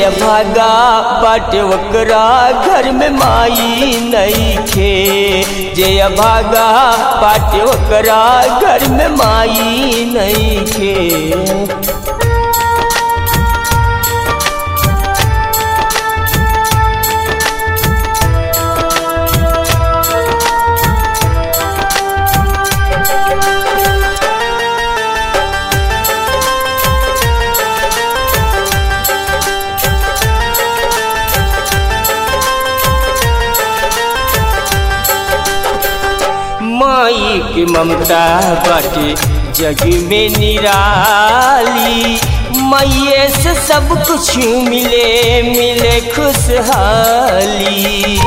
भागा बाटे ओकरा घर में माई नईखे जे भागा बाटे ओकरा घर में माई नईखे माई की ममता बाटे जग में निराली मैये से सब कुछ मिले मिले खुशहाली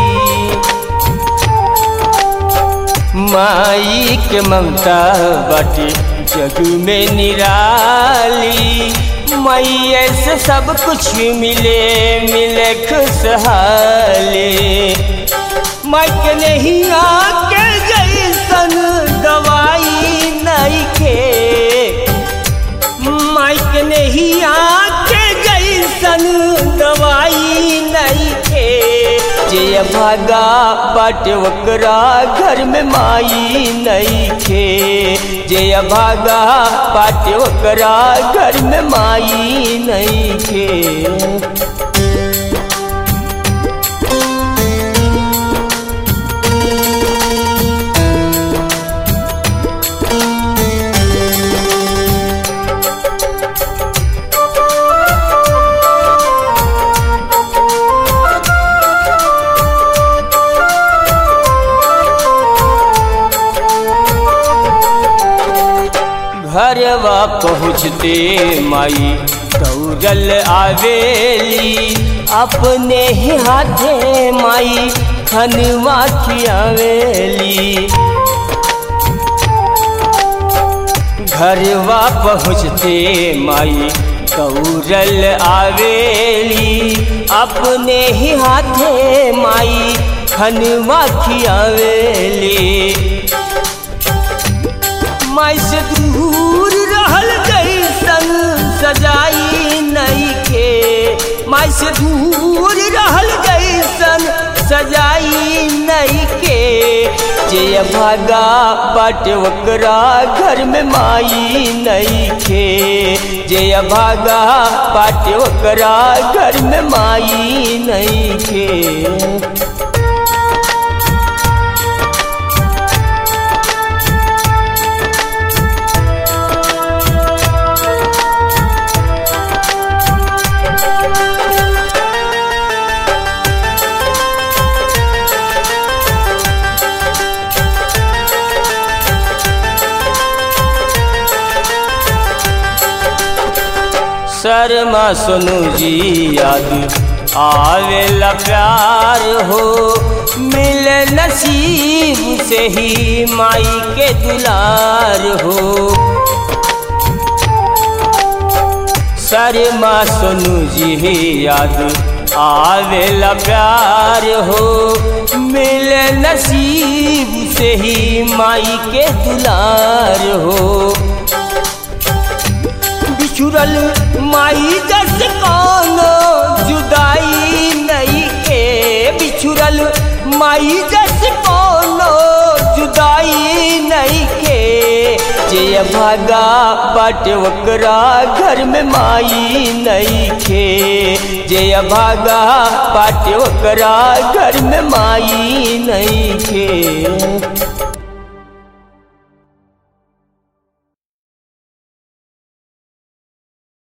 माई के ममता बाटे जग में निराली मैये से सब कुछ मिले मिले खुशहाली माइक नहीं आके जैसन दवाई नहीं के माइक नहीं आके जैसन दवाई नहीं के जे भागा बाटे ओकरा घर में माई नहीं खे जे भागा बाटे ओकरा घर में माई नहीं खे घरवा पहुँचते माई दौड़ल आवेली अपने ही हाथे माई खनवा खियावेली घरवा पहुँचते माई दौड़ल आवेली अपने ही हाथे माई खनवा खियावेली माई से दूर रहल जैसन सजाई नहीं के माई से दूर रहल जैसन सजाई नहीं के जे भागा बाटे ओकरा घर में माई नहीं खे जे भागा बाटे ओकरा घर में माई नहीं खे शर्मा सोनू जी याद आवेला प्यार हो मिले नसीब से ही माई के दुलार हो शर्मा सोनू जी याद आवेला प्यार हो मिले नसीब से ही माई के दुलार हो बिछुरल माई जस कोनो जुदाई नहीं के बिछुरल माई जस कोनो जुदाई नहीं के जे भागा बाटे ओकरा घर में माई नहीं खे जे भागा बाटे ओकरा घर में माई नहीं खे